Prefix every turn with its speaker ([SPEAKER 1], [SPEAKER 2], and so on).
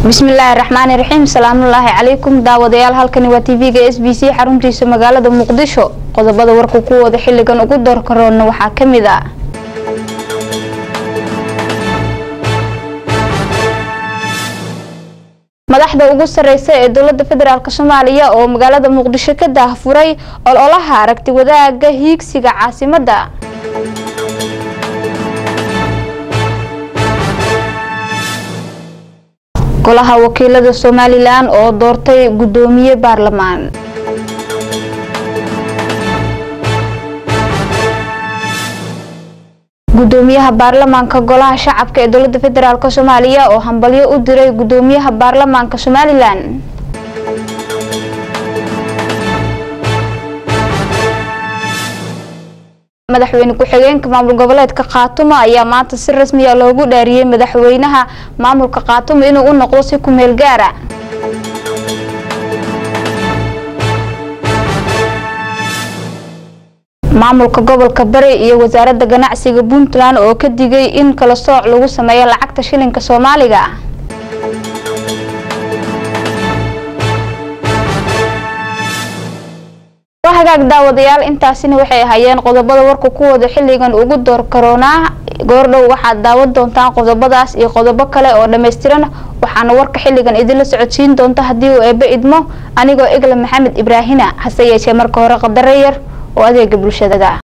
[SPEAKER 1] bismillaahi raxmaani raxiim salaamullaahi calaykum daawadayaal halkani waa tv-ga s b c xaruntiisa magaalada muqdisho qodobada warka kuwooda xiligan ugu doorkaroona waxaa kamid a madaxda ugu sareysa ee dowlada federaalk soomaaliya oo magaalada muqdisho ka daahfuray ololaha aragti wadaaga hiigsiga caasimada golaha wakiilada somalilan oo doortay gudoomiye baarlamaan gudoomiyaha baarlamaanka golaha shacabka ee dowlada federaalk soomaaliya oo hambalyo u diray gudoomiyaha baarlamaanka somalilan madaxweyne ku-xigeenka maamul goboleedka khaatumo ayaa maanta si rasmiya loogu dhaariyey madaxweynaha maamulka khaatumo inuu u noqdo si ku meel gaara maamulka gobolka bari iyo wasaaradda ganacsiga puntland oo ka digay in kala sooc lagu sameeyo lacagta shilinka soomaaliga hagaag daawadayaal intaasina waxay ahaayeen qodobada warka kuwooda xiligan ugu door karoonaa goordhow waxaad daawan doontaan qodobadaas iyo qodobo kale oo dhammaystiran waxaana warka xiligan idinla socodsiin doonta haddii uu eebe idmo anigoo egla maxamed ibraahina hase yeeshee marka hore qadare yar oo adeega bulshadaga